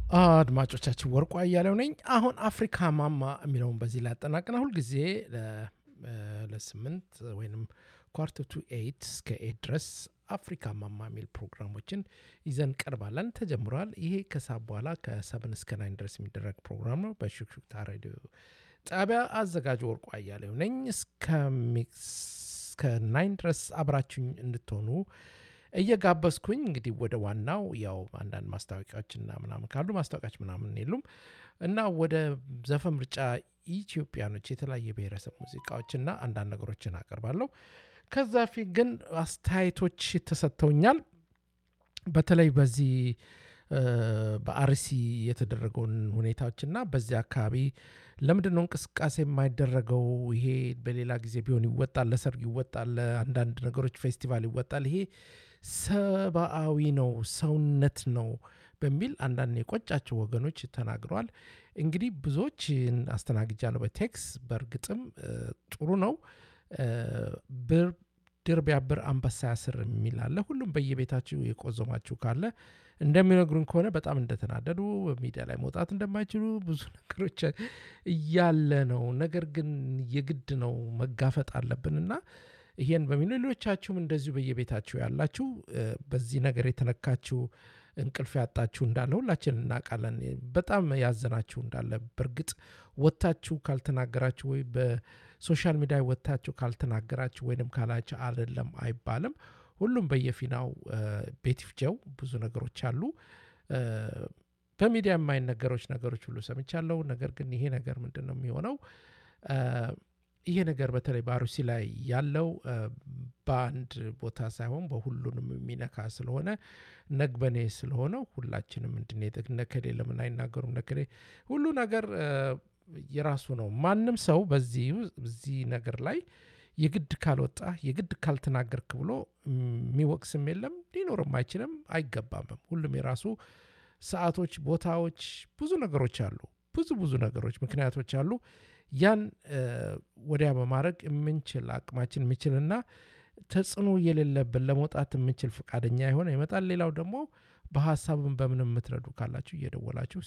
አድማጮቻችን ወርቋ እያለው ነኝ። አሁን አፍሪካ ማማ የሚለውን በዚህ ላይ ያጠናቅና ሁልጊዜ ለስምንት ወይም ኳርተር ቱ ኤይት እስከ ኤይት ድረስ አፍሪካ ማማ የሚል ፕሮግራሞችን ይዘን ቀርባለን። ተጀምሯል። ይሄ ከሰዓት በኋላ ከሰብን እስከ ናይን ድረስ የሚደረግ ፕሮግራም ነው። በሹክሹክታ ሬዲዮ ጣቢያ አዘጋጅ ወርቋ እያለው ነኝ። እስከ ናይን ድረስ አብራችሁኝ እንድትሆኑ እየጋበዝኩኝ እንግዲህ ወደ ዋናው ያው አንዳንድ ማስታወቂያዎችና ምናምን ካሉ ማስታወቂያዎች ምናምን የሉም እና ወደ ዘፈን ምርጫ ኢትዮጵያኖች የተለያየ ብሔረሰብ ሙዚቃዎችና አንዳንድ ነገሮችን አቀርባለሁ። ከዛ ፊት ግን አስተያየቶች ተሰጥተውኛል። በተለይ በዚህ በአርሲ የተደረገውን ሁኔታዎችና በዚህ አካባቢ ለምንድን ነው እንቅስቃሴ የማይደረገው? ይሄ በሌላ ጊዜ ቢሆን ይወጣል፣ ለሰርግ ይወጣል፣ ለአንዳንድ ነገሮች ፌስቲቫል ይወጣል። ይሄ ሰብአዊ ነው፣ ሰውነት ነው በሚል አንዳንድ የቆጫቸው ወገኖች ተናግረዋል። እንግዲህ ብዙዎች አስተናግጃለሁ በቴክስ በእርግጥም ጥሩ ነው። ድር ቢያብር አንበሳ ያስር የሚል አለ። ሁሉም በየቤታችሁ የቆዘማችሁ ካለ እንደሚነግሩን ከሆነ በጣም እንደተናደዱ በሚዲያ ላይ መውጣት እንደማይችሉ ብዙ ነገሮች እያለ ነው። ነገር ግን የግድ ነው መጋፈጥ አለብን እና ይሄን በሚሉ ሌሎቻችሁም እንደዚሁ በየቤታችሁ ያላችሁ በዚህ ነገር የተነካችሁ እንቅልፍ ያጣችሁ እንዳለ ሁላችን እናውቃለን። በጣም ያዘናችሁ እንዳለ በእርግጥ ወጥታችሁ ካልተናገራችሁ ወይ በሶሻል ሚዲያ ወጥታችሁ ካልተናገራችሁ ወይንም ካላችሁ አይደለም አይባልም። ሁሉም በየፊናው ቤት ይፍጀው ብዙ ነገሮች አሉ። በሚዲያ የማይነገሮች ነገሮች ሁሉ ሰምቻለሁ። ነገር ግን ይሄ ነገር ምንድን ነው የሚሆነው? ይሄ ነገር በተለይ በአሩሲ ላይ ያለው በአንድ ቦታ ሳይሆን በሁሉንም የሚነካ ስለሆነ ነግበኔ ስለሆነ ሁላችንም እንድንሄድ ነከሌ ለምን አይናገሩም? ነከሌ ሁሉ ነገር የራሱ ነው። ማንም ሰው በዚህ ነገር ላይ የግድ ካልወጣ የግድ ካልተናገርክ ብሎ የሚወቅስም የለም ሊኖርም አይችልም አይገባምም። ሁሉም የራሱ ሰዓቶች፣ ቦታዎች፣ ብዙ ነገሮች አሉ። ብዙ ብዙ ነገሮች ምክንያቶች አሉ። ያን ወዲያ በማድረግ የምንችል አቅማችን የምችልና ተጽዕኖ የሌለብን ለመውጣት የምንችል ፈቃደኛ የሆነ ይመጣል። ሌላው ደግሞ በሀሳብን በምንም የምትረዱ ካላችሁ እየደወላችሁ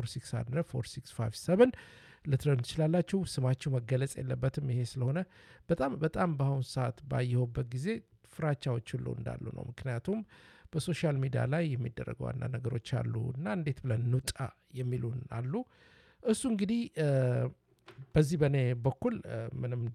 646 ልትረዱ ትችላላችሁ። ስማችሁ መገለጽ የለበትም። ይሄ ስለሆነ በጣም በጣም በአሁኑ ሰዓት ባየሁበት ጊዜ ፍራቻዎች ሁሉ እንዳሉ ነው። ምክንያቱም በሶሻል ሚዲያ ላይ የሚደረገው አንዳንድ ነገሮች አሉ እና እንዴት ብለን እንውጣ የሚሉን አሉ። እሱ እንግዲህ በዚህ በእኔ በኩል ምንም